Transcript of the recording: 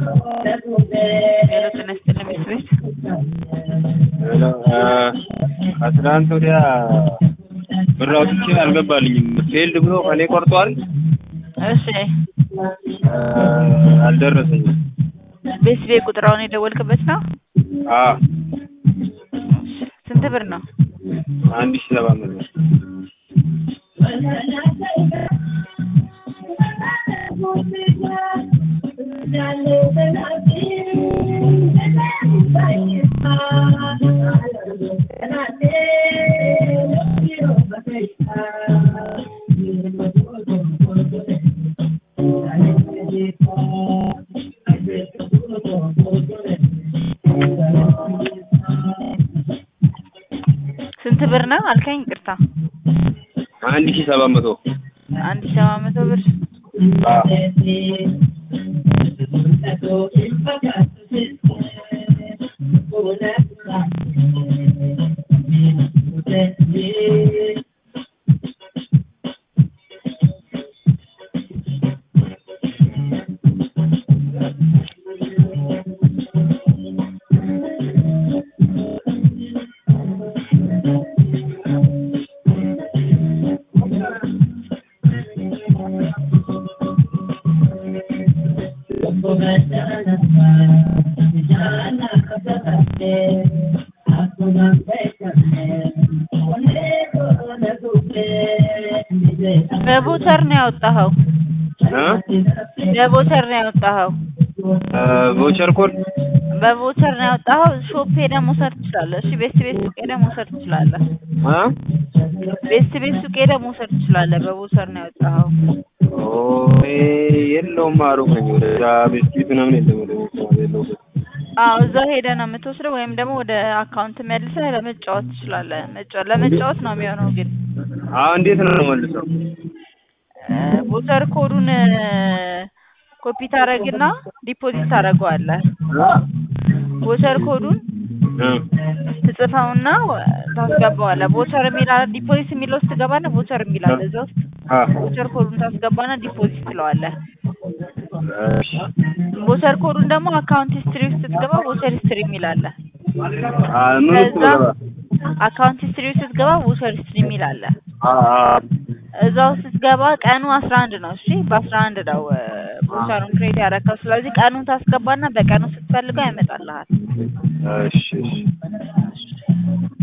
ሄሎ ጤና ይስጥልኝ ሚስት ቤት ሄሎ ከትናንት ወዲያ ብር አውጥቼ አልገባልኝም። ፌልድ ብሎ ከኔ ቆርጧል። እሺ አልደረሰኝም። ቤት ቤት ቁጥራውን የደወልክበት ነው? አዎ ስንት ብር ነው? አንድ ሺህ ሰባት መቶ ስንት ብር ነው አልከኝ? ይቅርታ አንድ ሺህ ሰባት መቶ አንድ ሺህ ሰባት መቶ ብር አዎ በቦተር ነው ያወጣኸው? በቦተር ነው ያወጣኸው? ቮቸር ኮድ በቦተር ነው ያወጣኸው? ሾፕ ሄደህ መውሰድ ትችላለህ። እሺ ቤት ቤት ሱቅ ሄደህ መውሰድ ትችላለህ። አ ቤት ቤት ሱቅ ሄደህ መውሰድ ትችላለህ። በቦተር ነው ያወጣኸው? ኦ የለውም አሩቅ ነኝ። ወደ ቤት ፊት ምናምን የለም። ወደ ቤት የለውም። አዎ እዛ ሄደህ ነው የምትወስደው፣ ወይም ደግሞ ወደ አካውንት መልሰህ ለመጫወት ትችላለህ። መጫወት ለመጫወት ነው የሚሆነው ግን አዎ እንዴት ነው መልሰው? ቦተር ኮዱን ኮፒ ታደርግና ዲፖዚት ታደርገዋለህ። ቦቸር ኮዱን ትጽፈውና ታስገባዋለህ። ቦቸር የሚል አለ፣ ዲፖዚት የሚለው ውስጥ ትገባለህ። ቦቸር የሚል አለ እዛ ውስጥ አ ቦቸር ኮዱን ታስገባና ዲፖዚት ትለዋለህ። እሺ ቦቸር ኮዱን ደግሞ አካውንት ሂስትሪ ውስጥ ስትገባ ቦቸር ሂስትሪ የሚል አለ። አ ምን ውስጥ ከዛ ገባ? አካውንት ሂስትሪ ውስጥ ስትገባ ቦቸር ሂስትሪ የሚል አለ። አ አ እዛ ውስጥ ስትገባ ቀኑ አስራ አንድ ነው። እሺ በአስራ አንድ ነው ቦቸሩን ክሬት ያደረከው። ስለዚህ ቀኑን ታስገባና በቀኑ ስትፈልገው ያመጣልሃል። እሺ እሺ